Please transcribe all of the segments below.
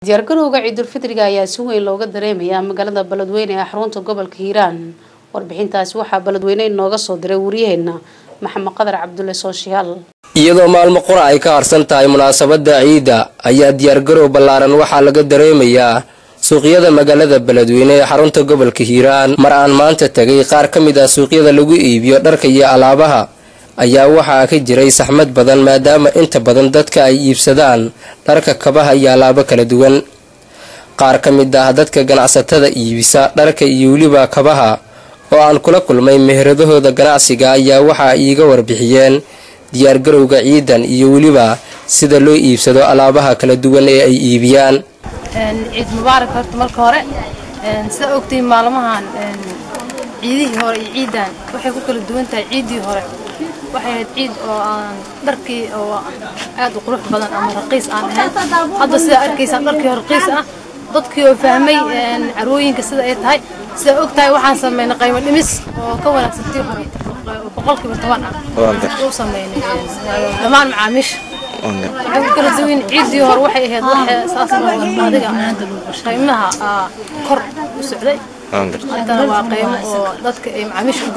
diyaargarowga ciidulfitriga ayaa si weyn looga dareemayaa magaalada beledweyne ee xarunta gobolka hiiraan warbixintaasi waxaa beledweyne inooga soo diray waryaheena maxamed qadar cabdulle sooshiyaal iyadoo maalmo qura ay ka harsan tahay munaasabada ciidda ayaa diyaargarow ballaaran waxaa laga dareemayaa suuqyada magaalada beledweyne ee xarunta gobolka hiiraan mar aan maanta tegay qaar ka mid ah suuqyada lagu iibiyo dharka iyo alaabaha ayaa waxaa ka jiray saxmad badan maadaama inta badan dadka ay iibsadaan dharka kabaha iyo alaabo kala duwan qaar ka mid ah dadka ganacsatada iibisa dharka iyo weliba kabaha oo aan kula kulmay meheradahooda ganacsiga ayaa waxa ay iiga warbixiyeen diyaargarowga ciidan iyo weliba sida loo iibsado alaabaha kala duwan ee ay iibiyaan ciid mubaarak horta marka hore sida ogtiin maalmahan ciidihii hore iyo ciidan waxay ku kala duwan tahay ciiddii hore waxay ahayd ciid oo aan dharkii oo aad u qurux badan ama raqiis aan ahayn hadda sidaa arkaysaan dharkii oo raqiis ah dadkii oo fahmay carwooyinka sida ay tahay sidaa og tahay waxaan sameynay qaymo dhimis oo ka wanaagsan tii hore boqolkiiba toban ah u sameynay dhammaan macaamiisha waxay ku kala duwan ciiddii hore waxay ahayd saas adiga qiimaha kor u socday haddana waa qiimo oo dadka ay macaamiisha u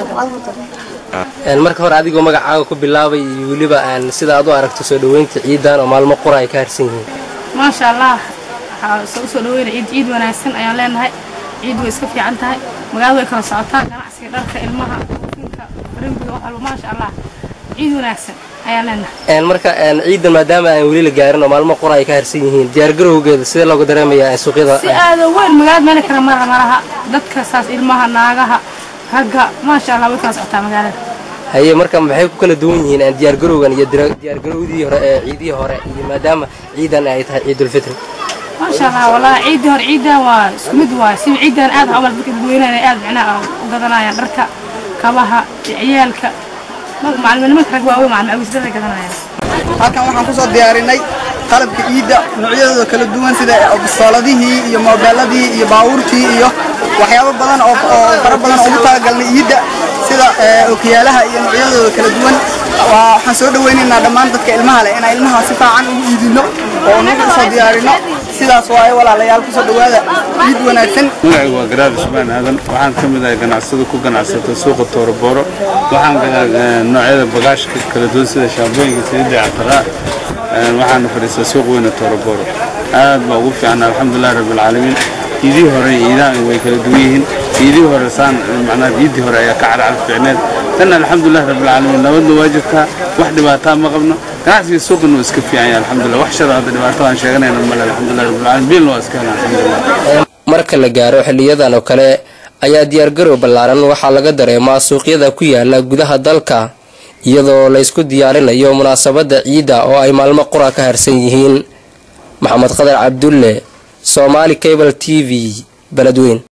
gelayaan marka hore adigoo magacaaga ku bilaabay iyo weliba sida aad u aragto soo dhaweynta ciidan oo maalmo qura ay ka harsan yihiin maasha allah waxaa usoo dhaweynaya ciid ciid wanaagsan ayaan leenahay ciid way iska fiican tahay magaalada way kala socotaa ganacsiga dharka ilmaha finka farimbiga wax walba maasha allah ciid wanaagsan ayaan leenahay marka ciidan maadaama aan weli la gaarin oo maalmo qura ay ka harsan yihiin diyaargarowgeeda sidee looga dareemayaa suuqyada si aada weyn magaalada meel kale mara malaha dadka saas ilmaha naagaha ragga maasha allah way kala socotaa magaalada haye marka maxay ku kala duwan yihiin diyaargarowgan iyo diyaargarowdii hore ee ciidihii hore iyo maadaama ciidan ay tahay ciidulfitri maasha allah wallahi ciiddii hore ciidan waa isku mid waay si ciidan aad camal dadka dadweynaha aad micnaha u gadanayaan dharka kabaha ciyaalka macalimiinimaka rag waaweyn macalin awisdada gadanayaan halkan waxaan kusoo diyaarinay qalabka ciidda noocyadooda kala duwan sida bistooladihii iyo moobeeladii iyo baabuurtii iyo waxyaabo badan oo fara badan oo ugu talagalnay ciidda sida okiyaalaha iyo noocyadooda kala duwan waxaan soo dhawaynaynaa dhammaan dadka ilmaha leh inaan ilmaha si fiican ugu iidino oo nagu soo diyaarino sidaas waaye walaalayaal kusoo dhawaada ciid wanaagsan magacaygu waa garaad cusmaan aadan waxaan ka mid ahay ganacsada ku ganacsata suuqa toorobooro waxaan gadaa noocyada bagaashka kala duwan sida shaambooyinka saliidda cataraa waxaana fadhiistaa suuq weyna toorobooro aad baa ugu fiican alxamdulilah rabbilcaalamiin ciidihii hore ciidahan way kala duwan yihiin ciidihii hore saan macnaha ciiddii hore ayaa ka carcar fiicneed tan alxamdulilah rabbilcaalamiin nabadna waa jirtaa wax dhibaataa ma qabno ganacsiga suuqana waa iska fiican yahay alxamdulilah wax shada hadda dhibaatada aan sheeganayna male alxamdulilah rabbilcaalamiin biilna waa iska helan alxamdulilah marka la gaaro xiliyadan oo kale ayaa diyaargarow ballaaran waxaa laga dareemaa suuqyada ku yaala gudaha dalka iyadoo laysku diyaarinayo munaasabadda ciidda oo ay maalmo qura ka harsan yihiin maxamed qadar cabdulle soomaali cable t v beledweyn